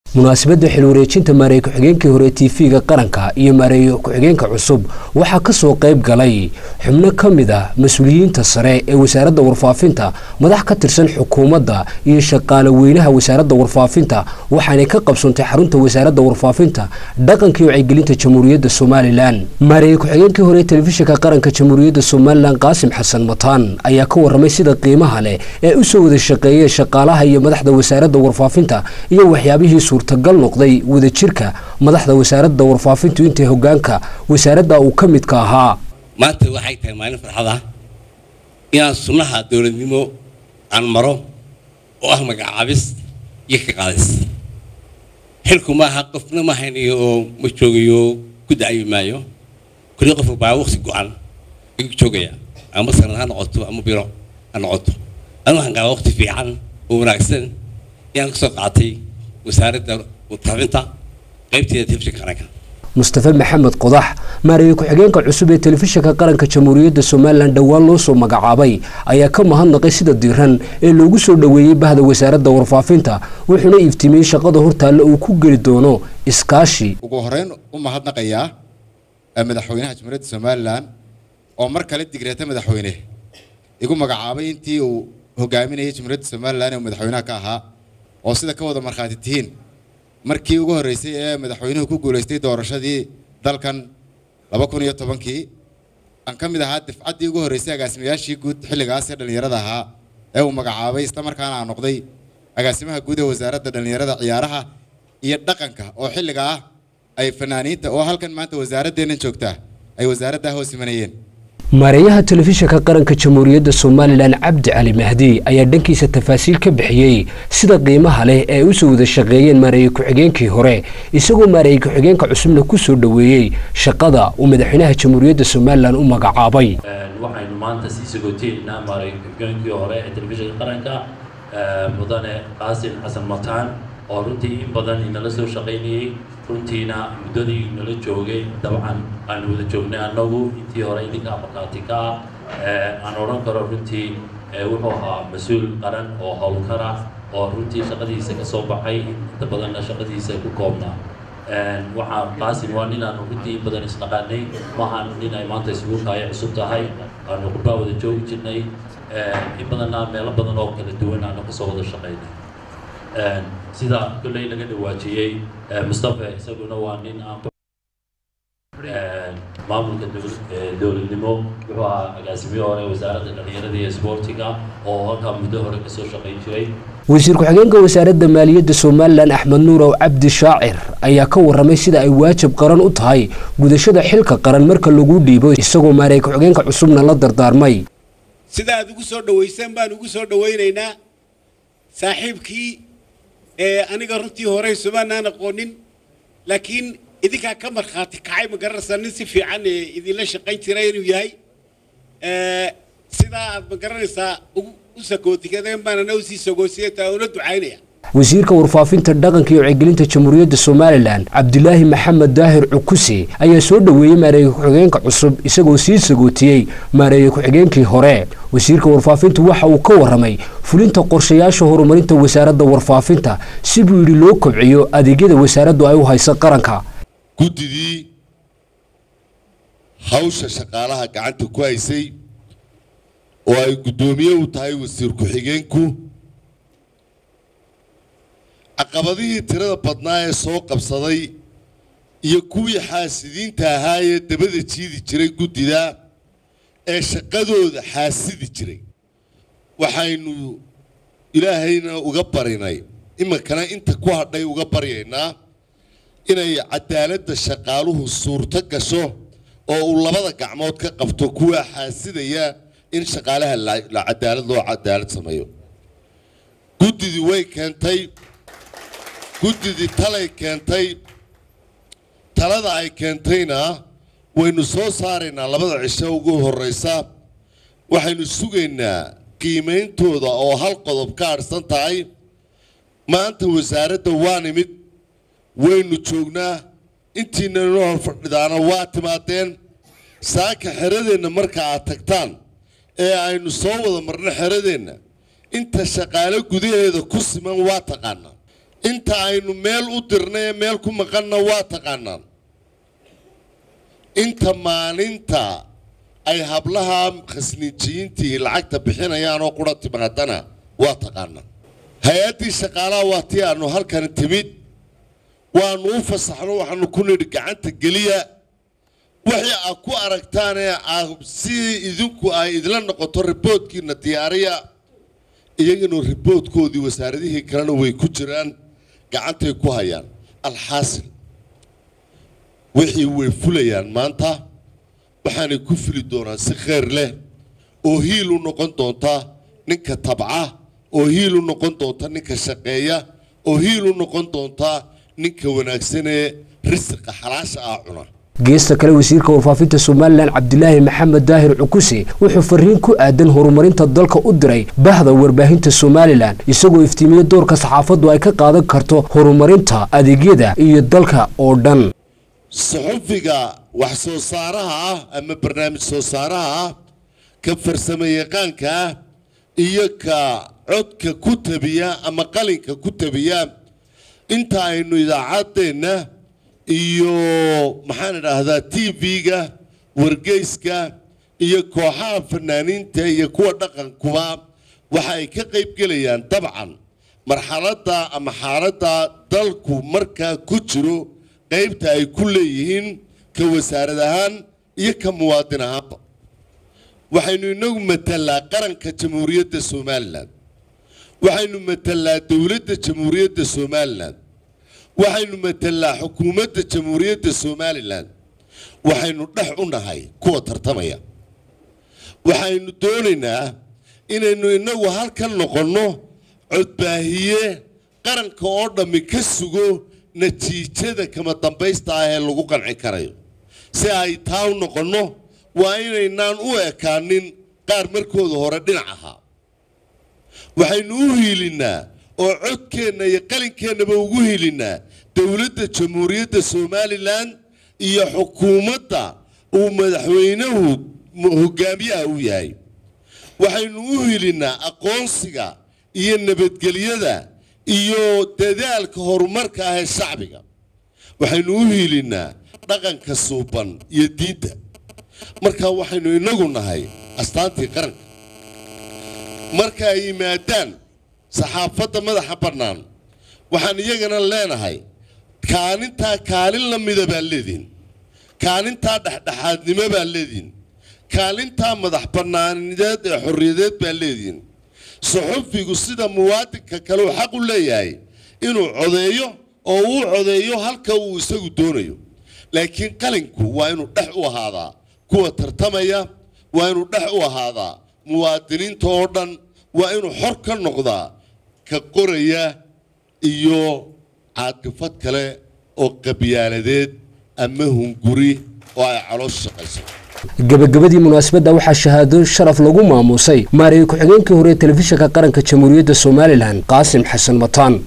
munaasabadda xilwareejinta maareeye ku-xigeenkii hore tv-ga qaranka iyo maareeye ku-xigeenka cusub waxaa ka soo qayb galay xubno ka mid ah mas-uuliyiinta sare ee wasaaradda warfaafinta madax ka tirsan xukuumadda iyo shaqaale weynaha wasaaradda warfaafinta waxaanay ka qabsoontay xarunta wasaaradda warfaafinta dhaqanka iyo wacyigelinta jamhuuriyadda somalilan maareeye ku-xigeenkii hore telefishinka qaranka jamhuuriyadda somalilan qaasim xasan mataan ayaa ka waramay sida qiimaha leh ee u soo wada shaqeeyeen shaqaalaha iyo madaxda wasaaradda warfaafinta iyo waxyaabihii suurtagal noqday wadajirka madaxda wasaaradda warfaafintu intay hogaanka wasaaradda uu ka midka ahaa maanta waxay tahay maalin farxad ah inaan sunnaha dowladnimo aan maro oo ah magacaabis iyo ka qaadis xilku maaha qofna ma haynayo oo ma joogayo ku dacayi maayo kulli qofka baa waqti go-an ayuu joogaya ama sanad ha noqoto ama biro ha noqoto anu waxaan qabaa waqti fiican oo wanaagsan inaan kasoo qaatay wasaaradda warfaafinta qaybteeda telefishinka qaranka mustafe maxamed qodax maareeye ku-xigeenka cusub ee telefishinka qaranka jamhuuriyadda somalilan dhowaan loo soo magacaabay ayaa ka mahadnaqay sida diiran ee loogu soo dhoweeyey bahda wasaaradda warfaafinta wuxuuna iftiimiyey shaqada hortaalle uu ku geli doono iskaashi ugu horeyn u mahadnaqayaa madaxweynaha jamhuuriyadda somalilan oo mar kale digreeta madaxweyne igu magacaabay intii uu hogaaminayay jamhuuriyadda somalilan ee madaxweynaha ka ahaa oo sida ka wada markhaati tihiin markii ugu horreysay ee madaxweynuhu ku guulaystay doorashadii dalkan laba kun iyo tobankii aan ka mid ahaa difcaddii ugu horreysay agaasimayaashii guud xilligaas ee dhallinyarada ahaa ee uu magacaabay isla markaana aan noqday agaasimaha guud ee wasaaradda dhallinyarada ciyaaraha iyo dhaqanka oo xilliga ah ay fanaaniinta oo halkan maanta wasaaraddeennan joogtaa ay wasaaraddaa hoos imanayeen maareeyaha telefishinka qaranka jamhuuriyadda somalilan cabdi cali mahdi ayaa dhankiisa tafaasiil ka bixiyey sida qiimaha leh ee u soo wada shaqeeyeen maareeye ku-xigeenkii hore isagoo maareeye ku-xigeenka cusubna ku soo dhoweeyey shaqada uu madaxweynaha jamhuuriyadda somalilan u magacaabay waxaynu maanta sii sagooteynaa maareeye ku-xigeenkii hore ee telefishinka qaranka mudane qaasim xasan mataan oo runtii in badan inala soo shaqaynayey runtiina muddadii nala joogay dabcan aanu wada joognay annagu intii hore idinka markhaati ka ah aan odhan karo runtii wuxuu ahaa mas-uul qaran oo howlkar ah oo runtii shaqadiisa ka soo baxay inta badanna shaqadiisa ku koobnaa waxaa qaasim waa nin aanu runtii in badan isnaqaanay maahan nin ay maanta isugu kaaya cusub tahay aanu qurbaa wada joogi jirnay in badanna meelo badan oo kala duwan aanu kasoo wada shaqaynay sida kolley laga dhawaajiyey mustafe isaguna waa nin aan maamulka dowladnimo wuxuu ahaa agaasimiye hore wasaaradda dhallinyarada iyo isboortiga oo halkaa muddo hore kasoo shaqayn jiray wasiir ku-xigeenka wasaaradda maaliyadda somalilan axmed nuurow cabdi shaacir ayaa ka waramay sida ay waajib qaran u tahay gudashada xilka qaran marka lagu dhiibo isagoo maareeye ku-xigeenka cusubna la dardaarmay sida aad ugu soo dhawayseen baan ugu soo dhawaynaynaa saaxiibkii ee aniga runtii hore sumaanaan aqoonin laakiin idinkaa ka markhaati kacay ma garanaysaa nin si fiican idinla shaqayn jira inuu yahay sidaa aad ma garanaysaa u sakootikadeen baanana usii sagoosiyata una ducaynaya wasiirka warfaafinta dhaqanka iyo wacyigelinta jamhuuriyadda somalilan cabdilaahi maxamed daahir cukuse ayaa soo dhoweeyey maareeye ku-xigeenka cusub isagoo sii sagootiyey maareeye ku-xigeenkii hore wasiirka warfaafintu waxa uu ka waramay fulinta qorshayaasha horumarinta wasaaradda warfaafinta si buu yidhi loo kobciyo adeegyada wasaaraddu ay u hayso qaranka guddidii hawsha shaqaalaha gacanta ku haysay oo ay guddoomiye u tahay wasiir ku-xigeenku caqabadihii tirada badnaa ee soo qabsaday iyo kuwii xaasidiinta ahaa ee dabada jiidi jiray guddida ee shaqadooda xaasidi jiray waxaynu ilaahayna uga barinay iminkana inta ku hadhay uga baryaynaa inay cadaaladda shaqaaluhu suurto gasho oo uu labada gacmood ka qabto kuwaa xaasidaya in shaqaalaha la cadaalad loo cadaalad sameeyo guddidii way keentay guddidii talay keentay talada ay keentayna waynu soo saaraynaa labada cisho ugu horreysa waxaynu sugaynaa qiimeyntooda oo hal qodob ka adhsan tahay maanta wasaaradda waa nimid waynu joognaa intiina inoo hor fadhidaana waa timaadeen saaka xeradeenna marka aad tagtaan ee aynu soo wada marno xeradeenna inta shaqaale gudaheeda ku siman waa taqaanaa inta aynu meel u dirnay ee meel ku maqanna waa taqaanaan inta maalinta ay hablaha khasniijiyiintii lacagta bixinayaan oo qura timaadana waa taqaanaan hay-addii shaqaalaha waa tii aanu halkan timid waanu u fasaxno waxaanu ku nidhi gacanta geliya wixii aad ku aragtaanee si idinku ay idla noqoto riboodkiina diyaariya iyagana riboodkoodii wasaaradihii kalena way ku jiraan gacantay ku hayaan alxaasil wixii way fulayaan maanta waxaanay ku fili doonaan si khayr leh oo hiil u noqon doonta ninka tabca oo hiil u noqon doonta ninka shaqeeya oo hiil u noqon doonta ninka wanaagsanee risiqa xalaasha ah cuna geesta kale wasiirka warfaafinta somalilan cabdilaahi maxamed daahir cukuse wuxuu fariin ku aadan horumarinta dalka u diray bahda warbaahinta somalilan isagoo iftiimiyey doorka saxaafaddu ay ka qaadan karto horumarinta adeegyada iyo dalka oo dhan suxufiga wax soo saaraha ah ama barnaamij soo saaraha ah ka farsamo yaqaanka ah iyo ka codka ku tabiya ama qalinka ku tabiya inta aynu idaacaddeenna iyo maxaan idhaahdaa t v-ga wargeyska iyo kooxaha fanaaniinta iyo kuwa dhaqankuba waxa ay ka qayb gelayaan dabcan marxaladda ama xaaladda dalku markaa ku jiro qaybta ay ku leeyihiin ka wasaarad ahaan iyo ka muwaadin ahaanba waxaynu inagu matalaa qaranka jamhuuriyadda somalilan waxaynu matalaa dowladda jamhuuriyadda somalilan waxaynu matalaa xukuumadda jamhuuriyadda somalilan waxaynu dhex u nahay kuwa tartamaya waxaynu doonaynaa inaynu inagu halkan noqonno codbaahiye qaranka oo dhammi ka sugo natiijada kama dambaysta ah ee lagu qanci karayo si ay taa u noqonno waa inaynaan u ekaanin qaar markooda hore dhinac ahaa waxaynu u hiilinnaa oo codkeenna iyo qalinkeennaba ugu hiilinnaa dowladda jamhuuriyadda somalilan iyo xukuumadda uu madaxweynuhu hogaamiyaha u yahay waxaynu u hilinnaa aqoonsiga iyo nabadgelyada iyo dadaalka horumarka ah ee shacbiga waxaynu u hiilinnaa dhaqanka suuban iyo diinta markaa waxaynu inagu nahay astaantii qaranka marka ay yimaadaan saxaafadda madaxa bannaan waxaan iyagana leenahay kaalintaa kaalin la mida baa leedihin kaalintaa dhexdhexaadnimo baa leedihin kaalintaa madax bannaanideed ee xorriyadeed baa leedihin suxufigu sida muwaadinka kale uu xaq u leeyahay inuu codeeyo oo uu codeeyo halka uu isagu doonayo laakiin qalinku waa inuu dhex u ahaadaa kuwa tartamaya waa inuu dhex u ahaadaa muwaadiniinta oo dhan waa inuu xor ka noqdaa ka qoraya iyo caaqifad kale oo qabyaaladeed ama hunguri oo ay caloosha shaqayso gabagabadii munaasabadda waxaa shahaado sharaf lagu maamuusay maareeye ku-xigeenkii hore ee telefishinka qaranka jamhuuriyadda somalilan qaasim xasan mataan